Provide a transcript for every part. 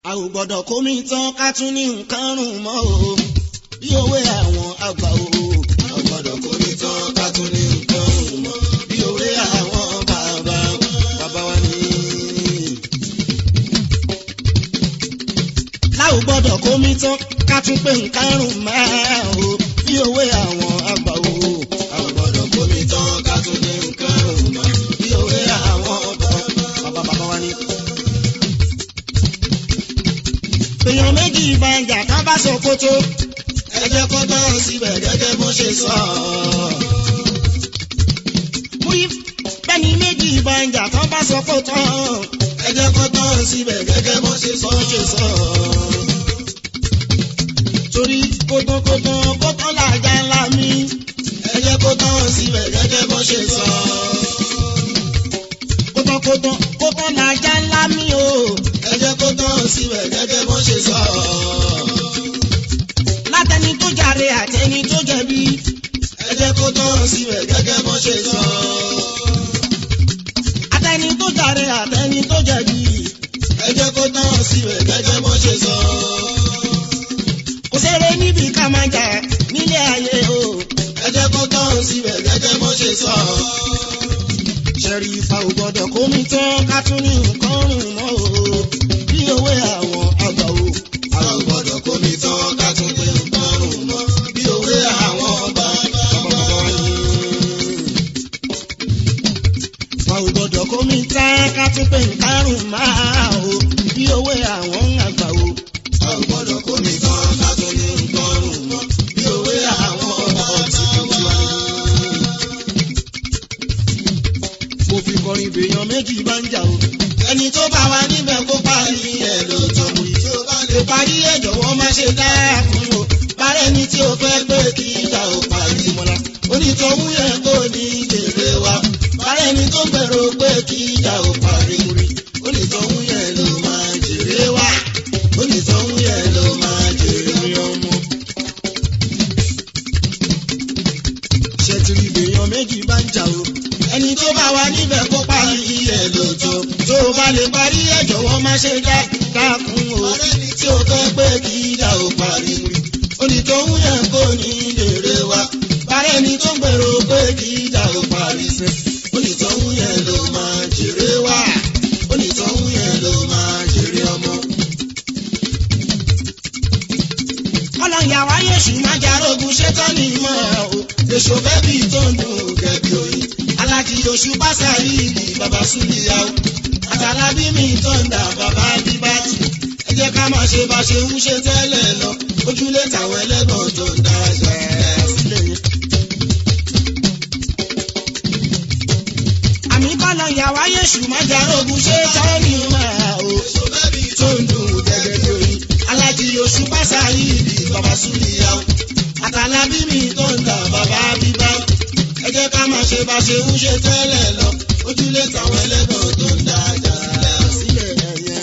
a ò gbọ́dọ̀ kómi tán ká tún ní nǹkan rùn mọ́ o bí òwe àwọn àgbà o. a ò gbọ́dọ̀ kómi tán ká tún ní nǹkan rùn mọ́ bí òwe àwọn bàbá bàbá wa ní. a ò gbọ́dọ̀ kómi tán ká tún pé nǹkan rùn mọ́ o bí òwe àwọn àgbà o. a ò gbọ́dọ̀ kómi tán ká tún ní nǹkan rùn mọ́ bí òwe àwọn bàbá bàbá wa ní èèyàn méjì ìbànjà ká bá sọ kótó ẹ jẹ́ kó tán síbẹ̀ gẹ́gẹ́ bó ṣe sọ. múrí bẹ́ni méjì ìbànjà ká bá sọ kótó ẹ jẹ́ kó tán síbẹ̀ gẹ́gẹ́ bó ṣe sọ ṣe sọ. torí kótókótó kótó làjà ńlá mi ẹ jẹ́ kó tán síbẹ̀ gẹ́gẹ́ bó ṣe sọ. kótókótó kótó làjà ńlá mi o ẹ jẹ́ kó tán síbẹ̀ gẹ́gẹ́ bó ṣe sọ. látẹni tó jàre àtẹni tó jẹ̀bi ẹ jẹ́ kó tán síbẹ̀ gẹ́gẹ́ bó ṣe sọ. àtẹni tó jàre àtẹni tó jẹ̀bi ẹ jẹ́ kó tán síbẹ̀ gẹ́gẹ́ bó ṣe sọ. kò sẹ́rẹ̀ níbi ká máa jà nílé ayé o ẹ jẹ́ kó tán síbẹ̀ gẹ́gẹ́ bó ṣe sọ. ṣẹ̀rí ifá ò gbọ́dọ̀ kó mi tán ká tún ní nǹkan rùn mọ́ o bí òwe àwọn àgbà o. a ò gbọ́dọ̀ kó mi tán ká tún pé nǹkan rùn mọ́ bí òwe àwọn bàbá bàbá ni. a ò gbọ́dọ̀ kó mi tán ká tún pé nǹkan rùn máa o bí òwe àwọn àgbà o. a ò gbọ́dọ̀ kó mi tán ká tún ní nǹkan rùn mọ́ bí òwe àwọn bàbá bàbá ni. mo fi kọrin bèèyàn méjì bá ń jà o ẹni tó bá wa níbẹ̀ kó parí ẹ̀ ló tọ́ mu tí ó bá lè parí ẹ̀ jọ̀wọ́ má ṣe dákun o bárẹ̀ ni tí o fẹ́ pé kí ìjà ò parí mọ́lá onítọ̀hún yẹn kò ní jèrè wa bárẹ̀ ni tó gbèrò pé kí ìjà ò parí múri onítọ̀hún yẹn ló máa jèrè wa onítọ̀hún yẹn ló máa jèrè ọmọ. ṣètìlì èèyàn méjì bá ń jà o ẹni tó bá wa níbẹ̀ kó parí ẹ̀ lójó tó o bá lè parí ẹ̀ jọ̀wọ́ má ṣe dá dákun o tí o fẹ́ pé kí ìjà ò parí mu onítọ̀hún yẹn kò ní lèrè wa bárẹ̀ ni tó ń gbèrò pé kí ìjà ò parí sẹ́ onítọ̀hún yẹn ló máa jèrè wa onítọ̀hún yẹn ló máa jèrè ọmọ. ọlọ́yà wáyé ṣì máa jarogun ṣetán ní ìmọ̀ ẹ̀ o èso bẹ́bí tó ń dùn gẹ̀bí oyin alájí oṣù pásárì ìlì bàbá súlìyà o àtàlábí mi tó ń dà bàbá bíbátì ẹ jẹ́ ká máa ṣe bá ṣe ń ṣe tẹ́lẹ̀ lọ ojúlé tàwọn ẹlẹ́gbọ̀n tó ń dá ẹja sílẹ̀ yẹn. àmì kọ́nà ìyàwó ayé ṣù máa jarogun ṣe tán ní ìmọ̀ ẹ̀ o èso bẹ́bí tó ń dùn gẹ̀gẹ̀ oyin alájí oṣù pásárì ìlì bàbá súlìyà o àtàlábí mi tó ń dà bàbá bíbátì ẹ jẹ́ ká máa ṣe bá ṣe ń ṣe tẹ́lẹ̀ lọ ojúlé tàwọn ẹlẹ́gbọ̀n tó ń dájà sílẹ̀ ẹ̀yẹ.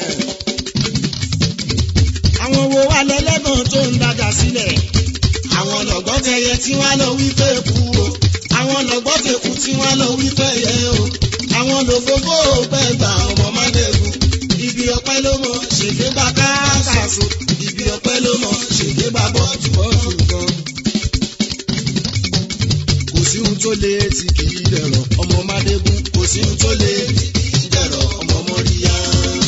àwọn wo wà lẹ́lẹ́gbọ̀n tó ń dájà sílẹ̀. àwọn lọ́gbọ́n tẹyẹ tí wọ́n lọ wí pé kú o. àwọn lọ́gbọ́n tẹkù tí wọ́n lọ wí pé yẹ o. àwọn lòfófó pẹ́ gbà ọmọ mádẹ́gùn. ibi ọpẹ́ ló mọ ṣèké bá káàkàṣọ. ibi ọpẹ́ ló mọ ṣèké bá bọ́ọ̀tù bọ́ọ̀tù gan kò sí ohun tó lé tí kì í dẹ̀rọ̀ ọmọ mádégún kò sí ohun tó lé tí kì í dẹ̀rọ̀ ọmọ mọ́ríyá.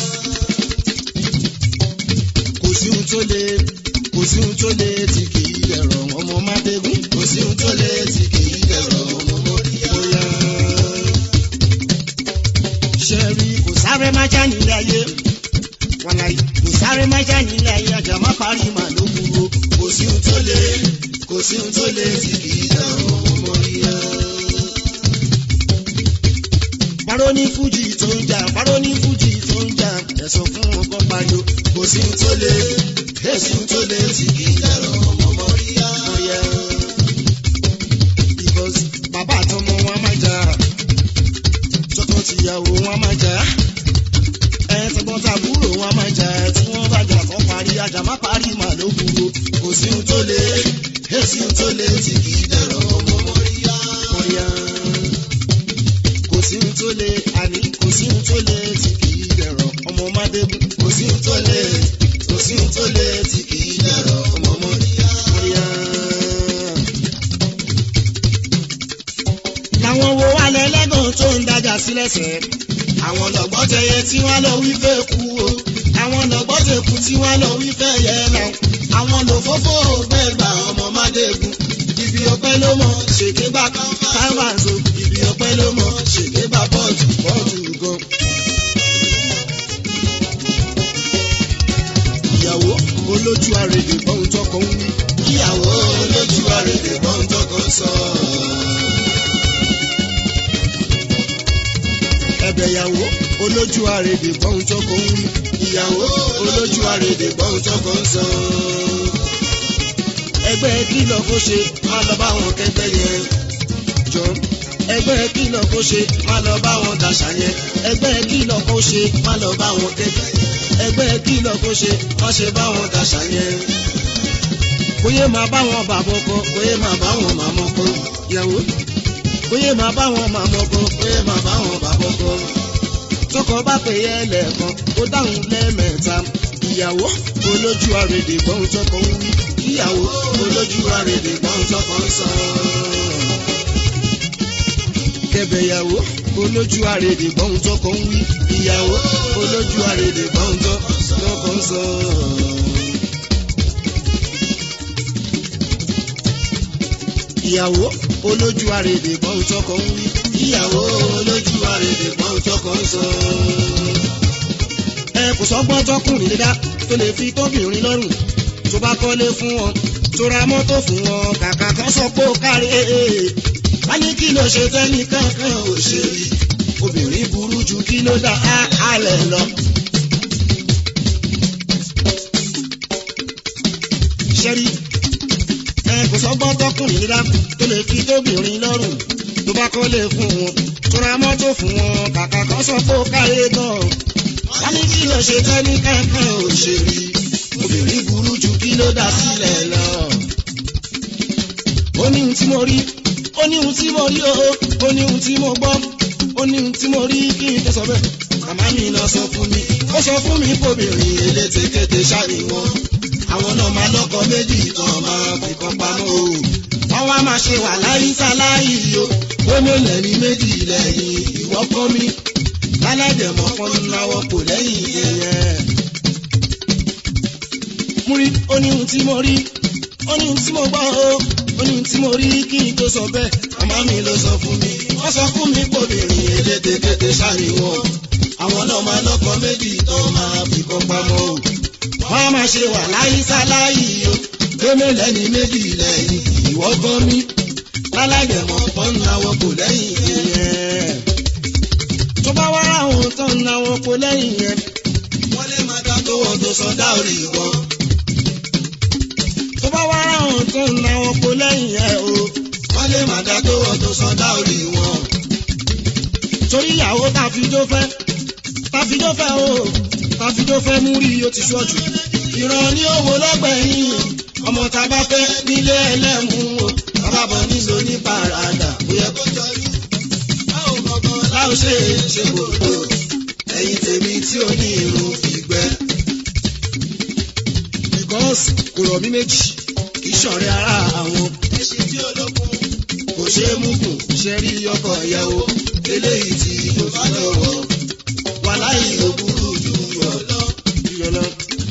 kò sí ohun tó lé kò sí ohun tó lé tí kì í dẹ̀rọ̀ ọmọ mádégún kò sí ohun tó lé tí kì í dẹ̀rọ̀ ọmọ mọ́ríyá. ṣẹ́rí kò sáré má já nílé ayé wàláyé kò sáré má já nílé ayé ajá má parí màlúù kúrò kò sí ohun tó lé kò sí ohun tó lé tí kì í dẹ̀rọ̀ ọmọ mọ́ríyá. Parọ́ ní Fújì tó ń jà, parọ́ ní Fújì tó ń jà, ẹ̀sùn fún ọkọ̀ pariwo. Kò sí ohun tó lé, èsì ohun tó lé tí kì í dẹ̀rọ̀ ọmọ mọ́ríyá. Because bàbá àtọmọ wọn máa jà, tọkọ tìyàwó wọn máa jà, ẹ̀ẹ́dẹ́gbọ́n tàbúrò wọn máa jà, tí wọ́n bá jà fún parí, ajá má parí màlúù kúrò. Kò sí ohun tó lé, èsì ohun tó lé tí kì í dẹ̀rọ̀ ọmọ mọ́ríyá. mọ́ríyá kò sí ohun tó lé àní kò sí ohun tó lé tí kì í dẹ̀rọ̀ ọmọ mádébù kò sí ohun tó lé tí wọ́n lọ wí fẹ́ kú o àwọn lọ́gbọ́sẹ̀kù tí wọ́n lọ wí fẹ́ yẹ lọ àwọn lòfófó gbẹ̀gbà ọmọ mádẹ́gun ibi ọpẹ́ ló mọ ṣèké bá kámánso ibi ọpẹ́ ló mọ ṣèké bá bọ́ọ̀tù bọ́ọ̀tù gan. ìyàwó olójú àrèdè bọ́hùn tọkọ ń wí. ìyàwó olójú àrèdè bọ́hùn tọkọ ń sọ. ẹ̀bẹ̀ ìyàwó olójú àrèdè bọ́hùn tọkọ ń wí. ìyàwó olójú àrèdè bọ́hùn tọkọ ń sọ. ẹgbẹ́ kìlọ̀ kó ṣe má lọ bá wọn kẹgbẹ́ yẹn. jọ ẹgbẹ́ kìlọ̀ kó ṣe má lọ bá wọn dàṣà yẹn. ẹgbẹ́ kìlọ̀ kó ṣe má lọ bá wọn kẹgbẹ́ yẹn ẹgbẹ́ kìlọ̀ kó ṣe wọ́n ṣe bá wọn dàṣà yẹn. bóyá máa bá wọn bàbọ̀ kọ bóyá máa bá wọn màmọ́ kọ yẹ̀wò. bóyá máa bá wọn màmọ́ kọ bóyá máa bá wọn bàbọ̀ kọ. tọkọ bá pè é lẹ́ẹ̀kan ó dáhùn lẹ́ẹ̀mẹ́ta. ìyàwó olójú àrèdè gbọ́n tọkọ ń wí. ìyàwó olójú àrèdè gbọ́n tọkọ ń sọ. kẹbẹ̀yàwó olójú àrèdè gbọ́n tọkọ ń wí. ìyàwó olójú àrèdè gbọ́n tọkọ ń sọ. ìyàwó olójú àrèdè gbọ́n tọkọ ń wí. ìyàwó olójú àrèdè gbọ́n tọkọ ń sọ. ẹ kò sọ́gbọ́n tọkùnrin dídá tó lè fi tóbìnrin lọ́rùn tó bá kọ́lé fún wọn tó ra mọ́tò fún wọn kàkà kan sọ pé ó kárí wọ́n ní kí ló ṣe tẹ́ni kankan ò ṣe rí obìnrin burú ju kí ló dá àlẹ́ lọ. ṣẹ́rí ẹ kò sọ́gbọ́n tọkùnrin nílá tó lè fi tóbìnrin lọ́rùn tó bá kọ́lé fún wọn tó ra mọ́tò fún wọn kàkà kan sọ pé ó kárí gan. wọ́n ní kí ló ṣe tẹ́ni kankan ò ṣe rí obìnrin burú ju kí ló dá sílẹ̀ lọ. ó ní ohun tí mo rí ó ní ohun tí mo rí o ó ní ohun tí mo gbọ́ ó ní ohun tí mo rí kí n tó sọ bẹ́ẹ̀. màmá mi lọ sọ fún mi ó sọ fún mi kóbìnrin elétekéte ṣáàní wọn àwọn náà máa lọ́kọ méjì kan máa fi kan pamọ́ o. wọ́n wá máa ṣe wà láyé sáláyé o ó mélòó ní méjì lẹ́yìn ìwọ́ kọ́ mi lálẹ́dẹ̀mọ́ kan náwó kò lẹ́yìn ìyẹn. mú rí ó ní ohun tí mo rí ó ní ohun tí mo gbọ́ o ó ní ohun tí mo rí kí n tó sọ bẹ́ẹ̀ màmá mi ló sọ fún mi wọ́n sọ fún mi kóbìnrin elétekéte ṣàríwọ̀ àwọn náà máa lọ́kọ méjì tó máa fi kan pamọ́ o wọ́n á máa ṣe wà láyé sáláyé o gbẹ́mẹ̀lẹ́ ní méjì lẹ́yìn ìwọ́ gan mi lálàyẹ̀mọ́ tó ń náwó kò lẹ́yìn ìyẹn. tó bá wá ráhùn tó ń náwó kò lẹ́yìn yẹn wọ́n lè máa dá tó wọ́n tó sọ dáòrì gan. tó bá wá ráhùn tó ń náwó kò lẹ́yìn yẹn o wọ́n lè máa dá tó wọ́n tó sọ dáòrì wọn. torí ìyàwó tàfijó fẹ́ tàfijó fẹ́ o tàfijó fẹ́ mú rí o ti ṣọ́jú. ìran ní owó lọ́gbẹ̀yìn ọmọ tá a bá fẹ́ nílé ẹlẹ́mú o bàbá bọ̀ nílò ní parada kò yẹ kó jọrí. báwo gbọ̀ngàn láò ṣe é ṣe gbogbo ẹ̀yìn tèmi tí ó ní irun ìgbẹ́. because kò rọ̀ mí méjì kì í ṣọ̀rẹ́ ara àwọn. ẹṣin tí olókun kò ṣe é mú kù ṣe rí ọkọ̀ ìyàwó eléyìí tí kò bá lọ́wọ́ wàláyé òbúrú ju yọ̀lọ́ yọ̀lọ́.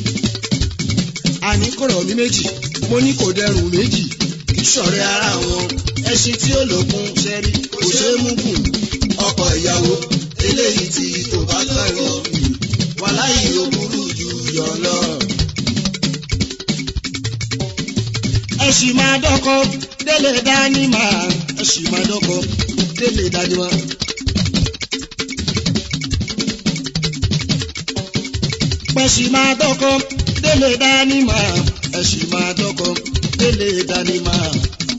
àní kò rọ̀ mí méjì mo ní kò dẹrùn méjì kì í ṣọ̀rẹ́ ara wọn ẹṣin tí ó lókun ṣẹ́rí kò ṣeé mú gùn ọkọ̀ ìyàwó eléyìí tí kò bá tọ̀rọ̀ wàláyé òbúrú ju yọ̀lọ́. ẹṣin máa dọ́kọ́ délé dání máa ẹṣin máa dọ́kọ́ délé dání máa. pẹ̀sì máa dọ́kọ́ délé dání máa ẹ̀sì máa dọ́kọ́ délé dání máa.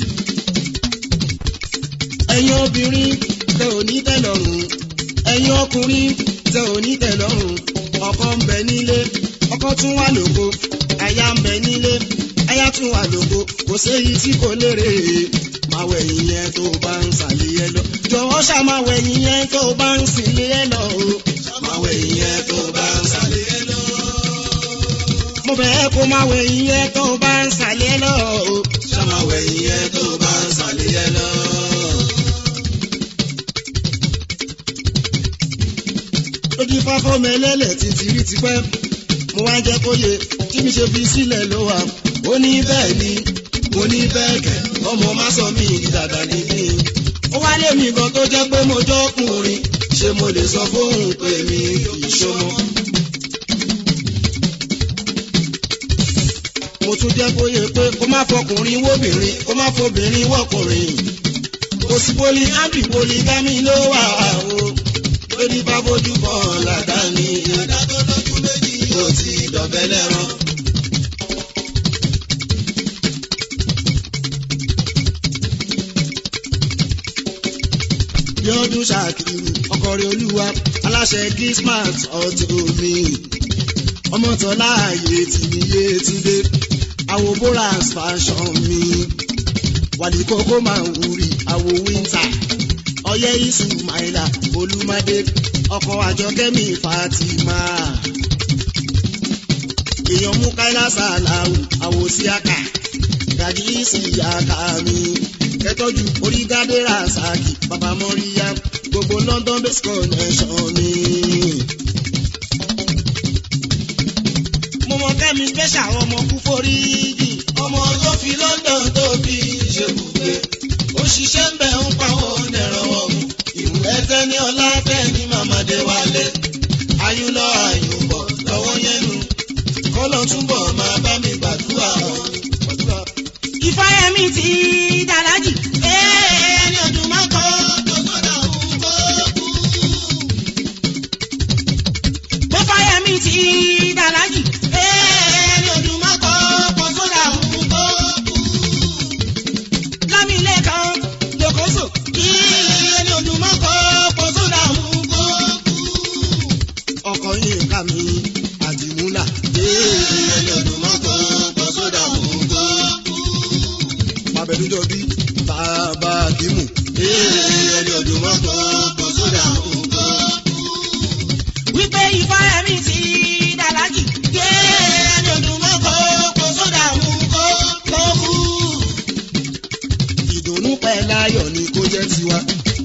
ẹ̀yin obìnrin tẹ ò ní tẹ́ lọ́rùn ẹ̀yin ọkùnrin tẹ ò ní tẹ́ lọ́rùn ọkọ ń bẹ nílé ọkọ tún wà lóko aya ń bẹ nílé aya tún wà lóko kò séyìí tí kò lérè máa wẹ̀yìn yẹn tó bá ń sàlẹ̀ yẹn lọ jọ̀wọ́ ṣá máa wẹ̀yìn yẹn tó bá ń sílé yẹn lọ o máa wẹ̀yìn yẹn tó bá ń sàlẹ̀ yẹn lọ mo bẹ̀ẹ́ kó máa wẹ̀yìn yẹn tó bá ń sàlẹ̀ lọ o. ṣá máa wẹ̀yìn yẹn tó bá ń sàlẹ̀ yẹn lọ. ó di fáfọ́ mẹ́lẹ́lẹ̀ títí rí tipẹ́ mo wá jẹ́ kó yẹ tí mi ṣe fi sílẹ̀ ló wà ó ní bẹ́ẹ̀ ni mo ní bẹ́ẹ̀ kẹ̀ ọmọ má sọ mí ìdàgbà ní mí. ó wá lé mi gan tó jẹ́ pé mo jọ́kùnrin ṣé mo lè sọ fóun pé mi ìṣọmọ. mo tún jẹ́ kó yẹ pé kó má fọkùnrin wóbìnrin kó má fobìnrin wọ́kùnrin. kò sí poli ábì poli gámi ló wà o lórí bá fojú kan làdáni. ìyàdá tó lójú méjì kò tí dọ̀bẹ́ lẹ́rán. Bíọ́dún Ṣàkìrù ọkọ̀rẹ́ olúwa aláṣẹ Gismart ọ̀tún mi. Ọmọtọ́lá ààyè tì mí yé túndé. Àwo Boras fashion mi. Wàlí kókó máa ń wúri àwo wíńtà. Ọyẹ́ Ismaila Olúmádé. Ọkọ̀ àjọkẹ́mi Fatima. Èèyàn mú Káílá Sàláwù àwo síákà. Gàdí ìsìyàkà mi kẹtọ́jú orígádé rasaki bàbá mọ́ríyá gbogbo London based connection ni. mo mọ kẹ́mi special ọmọ kú foríjì ọmọ tó fi London tó fi ṣèbùgbé ó ṣiṣẹ́ ń bẹ̀ ń pawọ́ dẹ̀rọ̀ ọ̀mù ìwú ẹsẹ̀ ní ọlá tẹ̀ ní màmádé wálé ayún lọ ayún bọ̀ lọ́wọ́ yẹnu kọ́lọ́ túbọ̀ máa bá mi gbàdúrà gbàdúrà. Ifáyẹmí ti dàlájì. ẹni ọdún máa kọ́ tó sọ́dà òun kó kú. Ifáyẹmí ti dàlájì. ẹni ọdún máa kọ́ tó sọ́dà òun kó kú. Lámìlẹ́kan Lòkóso. ẹni ọdún máa kọ́ tó sọ́dà òun kó kú. ọkọ yìí ká mi àdìmúlà. ẹni ọdún máa kọ́ tó sọ́dà òun kó kú. Màbẹ̀dújọ bí bàbá Kìmù. ẹni ọdún máa kọ́ tó sọ́dà òun kó kú. Wípé Ifáyẹmí ti dàlájì. ẹni ọdún máa kọ́ tó sọ́dà òun kó kó kú. Ìdùnnú pẹ̀ láyọ̀ ni kó jẹ́ tiwa.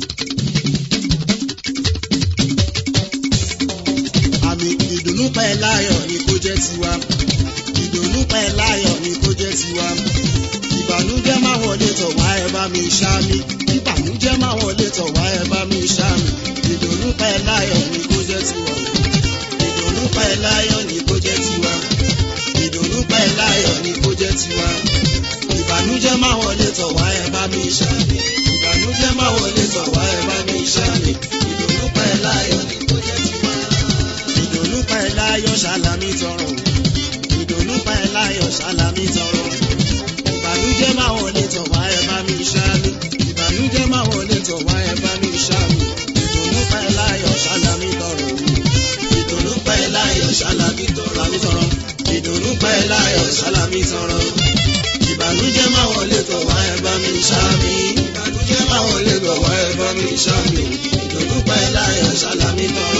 Àmì ìdùnnú pẹ̀ láyọ̀ ni kó jẹ́ tiwa. Ìdùnnú pẹ̀ láyọ̀ ni kó jẹ́ tiwa. Ìbànújẹ́ máa wọlé tọ̀ wá ẹ bá mi ṣá mi. Ìbànújẹ́ máa wọlé tọ̀ wá ẹ bá mi ṣá mi. Ìdùnnú pẹ̀ láyọ̀ ni kó jẹ́ tiwa. Ìdùnnú pẹ̀ láyọ̀ ni kó jẹ́ tiwa. Ìdùnnú pẹ̀ láyọ̀ ni kó jẹ́ tiwa. Ìbànújẹ́ máa wọlé tọ̀ wá ẹ bá mi ṣá mi. Ìbànújẹ́ máa wọlé tọ̀ wá ẹ bá mi ṣá mi. Ìdùnnú pẹ̀ láyọ̀ ni kó jẹ́ tiwa. Ìdùnnú pẹ̀ láyọ̀ ṣàlàmì tọrọ. Ìdùnnú pẹ̀ láyọ̀ ṣàlàmì tọrọ. Ìbànújẹ́ máa wọlé tọ̀ wá ẹ bá mi ṣá mi. Ìbànújẹ́ máa wọlé tọ̀ wá ẹ bá mi ṣá mi. Ìdùnnú pẹ̀ láyọ̀ ṣàlàmì tọrọ. Ìdùnnú pẹ̀ láyọ̀ ṣàlàmì tọrọ. Ìdùnnú pẹ̀ láyọ̀ ṣàlàmì tọrọ. Ìbànújẹ́ máa wọlé tọ̀ wá ẹ bá mi ṣá mi. Ìbànújẹ́ máa wọlé tọ̀ wá ẹ bá mi ṣá mi. Ìdùnnú pẹ̀ láyọ̀ ṣàlàmì tọrọ.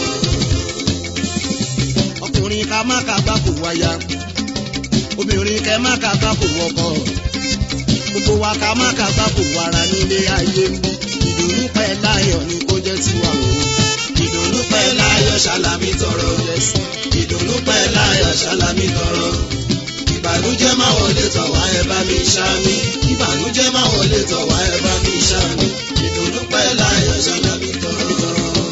Ọkùnrin ká má ká gbá kò wáyà. Obìnrin kẹ má ká gbá kò wọkọ. Gbogbo wa ká má ká gbá kò wàrà nílé ayé ń bí. Ìdùnnú pẹ̀ láyọ̀ ni kó jẹ́ tiwa o. Ìdùnnú pẹ̀ láyọ̀ ṣàlàmì tọrọ. Ìdùnnú pẹ̀ láyọ̀ ṣàlàmì tọrọ ìbànújẹ́ máa wọlé tọ̀ wá ẹ bá mi ṣá mi. ìbànújẹ́ máa wọlé tọ̀ wá ẹ bá mi ṣá mi. ìdùnnú pẹ́ láyọ̀ ṣáná mi tọrọ.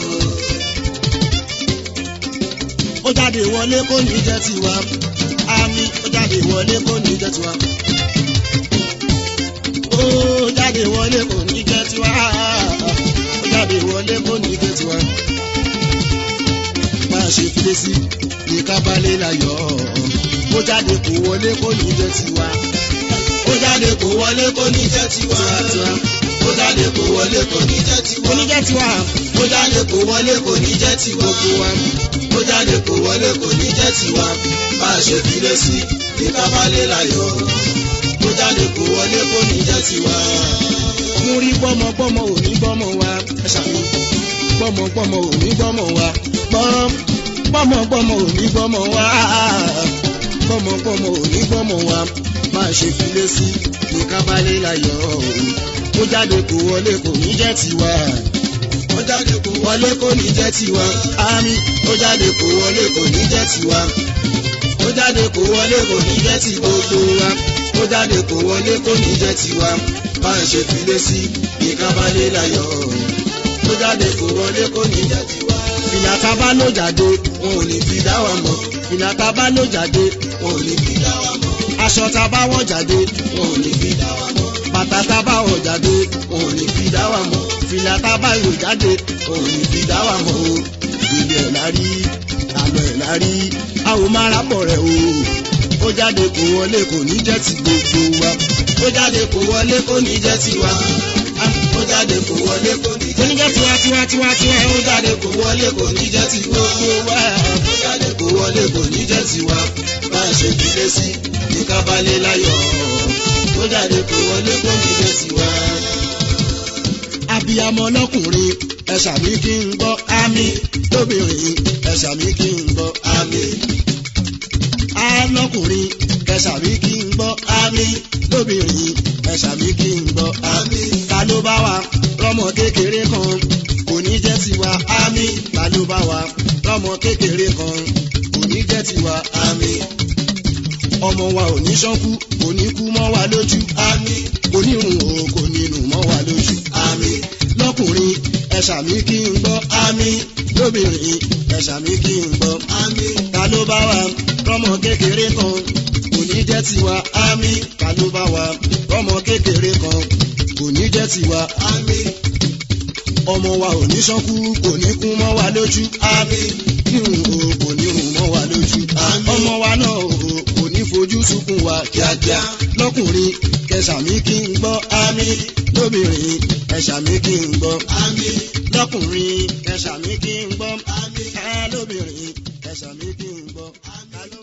ó jáde wọlé kó ní jẹ́ tiwa. àmì ó jáde wọlé kó ní jẹ́ tiwa. ó jáde wọlé kó ní jẹ́ tiwa. ó jáde wọlé kó ní jẹ́ tiwa. máa ṣe file sí ní kábàlẹ̀ láyọ̀ ó jáde kó wọlé kó ní jẹ́ tiwa. ó jáde kó wọlé kó ní jẹ́ tiwa. ó jáde kó wọlé kó ní jẹ́ tiwa. kó ní jẹ́ tiwa. ó jáde kó wọlé kó ní jẹ́ tiwa. ó jáde kó wọlé kó ní jẹ́ tiwa. bá a ṣe file sí ní kábàlẹ̀ láyọ̀. ó jáde kó wọlé kó ní jẹ́ tiwa. mo rí gbọ́mọgbọ́mọ ò ní gbọ́mọ wa. ẹ ṣàmì gbọ́mọgbọ́mọ ò ní gbọ́mọ wa. gbọ́mọgbọ́mọ ò ní gbọ́mọ wa gbọ́mọgbọ́mọ ò ní gbọ́mọ wa máa ṣe filé sí ní kábálẹ̀ láyọ̀ ó jáde kó wọlé kò ní jẹ́ tiwa ó jáde kó wọlé kò ní jẹ́ tiwa àmì ó jáde kó wọlé kò ní jẹ́ tiwa ó jáde kó wọlé kò ní jẹ́ ti gbogbo wa ó jáde kó wọlé kò ní jẹ́ tiwa bá ń ṣe filé sí ìkábálẹ̀ láyọ̀ ó jáde kó wọlé kò ní jẹ́ tiwa. ìlà tá a bá lò jáde wọn ò ní fi dá wa mọ̀ ìlà tá a bá lò jáde wọn ò ní fi dá wa mọ̀ aṣọ tá a bá wọ̀ jáde wọn ò ní fi dá wa mọ̀ bàtà tá a bá wọ̀ jáde wọn ò ní fi dá wa mọ̀ fìlà tá a bá yọ jáde wọn ò ní fi dá wa mọ̀ o ilé ẹ̀ la rí àlọ́ ẹ̀ la rí a ò máa rábọ̀ rẹ̀ o ó jáde kó wọlé kò ní jẹ́ ti gbogbo wa ó jáde kó wọlé kò ní jẹ́ ti wa ó jáde kò wọlé kò ní kò ní jẹ́ tiwa tiwa tiwa tiwa ó jáde kò wọlé kò ní jẹ́ ti gbogbo wa ó jáde kò wọlé kò ní jẹ́ ti wa bá a ṣe file sí ní kábálẹ̀ láyọ̀ ó jáde kò wọlé kò ní jẹ́ ti wa. abiyamọ lọkùnrin ẹ ṣàmì kí n gbọ́ àmì lóbìnrin ẹ ṣàmì kí n gbọ́ àmì alọkùnrin ẹ ṣàmì kí n gbọ́ àmì lóbìnrin ẹ ṣàmì kí n gbọ́ àmì ta ló bá wa rọmọ kékeré kan kò ní jẹ́ tiwa àmì ta ló bá wa rọmọ kékeré kan kò ní jẹ́ tiwa àmì ọmọ wa ò ní ṣánkú kò ní kú mọ́ wa lójú àmì kò ní rùn o kò ní nù mọ́ wa lójú àmì lọ́kùnrin ẹ ṣàmì kí n gbọ́ àmì lóbìnrin ẹ ṣàmì kí n gbọ́ àmì ta ló bá wa rọmọ kékeré kan kò ní jẹ́ tiwa àmì ta ló bá wa rọmọ kékeré kan kò ní jẹ́ tiwa àmì ọmọ wa ò ní ṣánkú kò ní kú mọ́ wa lójú àmì rírun o kò ní rùn mọ́ wa lójú àmì ọmọ wa náà o kò ní fojú sunkún wa kíákíá lọ́kùnrin kẹsàmí kí n gbọ́ àmì lóbìnrin ẹ̀sàmí kí n gbọ́ àmì lọ́kùnrin ẹ̀sàmí kí n gbọ́ àmì lóbìnrin ẹ̀sàmí kí n gbọ́ àmì.